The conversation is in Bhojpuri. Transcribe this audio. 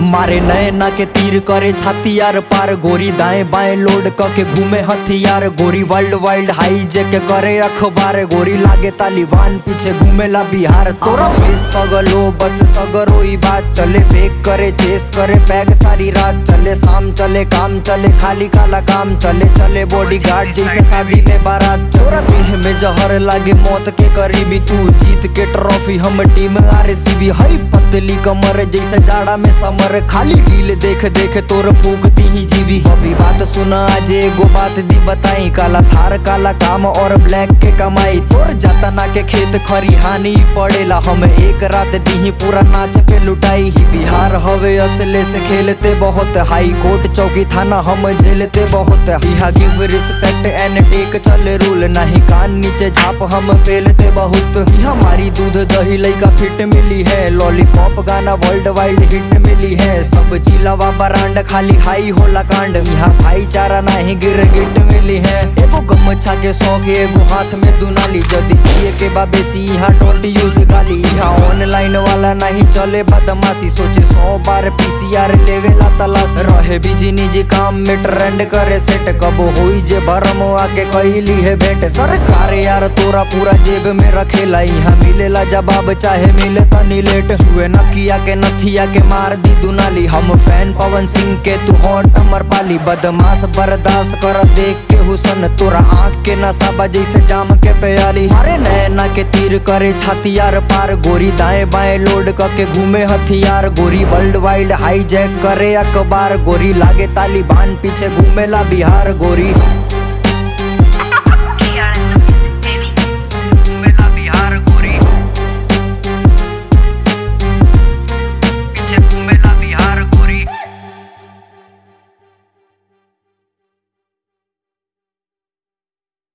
मारे नैना के तीर करे छाती यार पार गोरी दाएं बाएं लोड क के घूमे हथियार गोरी वर्ल्ड वाइल्ड हाई जे के करे अखबार गोरी लागे तालिबान पीछे घूमेला बिहार तोरा फेस पगलो बस सगरो ई बात चले फेक करे चेस करे बैग सारी रात चले शाम चले काम चले खाली काला काम चले चले बॉडी गार्ड जैसे शादी में बारात तोरा देह में जहर लागे मौत के करीबी तू जीत के ट्रॉफी हम टीम आरसीबी हई पतली कमर जैसे जाड़ा में समर खाली रील देख देख तोर फूकती ही जीवी अभी बात सुना आज एगो बात दी बताई काला थार काला काम और ब्लैक के कमाई तोर जतना के खेत खरिहानी पड़ेला हम एक रात दी ही पूरा नाच पे लुटाई ही बिहार हवे असले से खेलते बहुत हाई कोर्ट चौकी थाना हम झेलते बहुत यहाँ गिव रिस्पेक्ट एंड टेक चले रूल नहीं कान नीचे झाप हम पेलते बहुत ही हमारी दूध दही लइका फिट मिली है लॉलीपॉप गाना वर्ल्ड वाइड हिट मिली है सब चिलावा बरांड खाली हाई होला कांड यहाँ भाईचारा नहीं गिर गिट मिली है एगो गमछा के शौक एगो हाथ में दुनाली जदी जिए के बाबेसी यहाँ डोंट यूज गाली यहाँ ऑनलाइन वाला नहीं चले बदमाशी सोचे सौ बार पीसीआर लेवेला तलाश रहे बिजी निजी काम में ट्रेंड करे सेट कब हुई जे भरम आके कहली है भेंट सरकार यार तोरा पूरा जेब में रखेला यहाँ मिलेला जवाब चाहे मिले तनी लेट हुए नकिया के नथिया के मार दी दुनाली हम फैन पवन सिंह के तू हॉट अमर पाली बदमाश बर्दाश्त कर देख के हुसन तोरा आँख के नसाबा जैसे जाम के प्याली अरे नैना के तीर करे छाती यार पार गोरी दाएं बाएं लोड करके घूमे हथियार गोरी वर्ल्ड वाइड हाई जैक करे अखबार गोरी लागे तालिबान पीछे घूमेला बिहार गोरी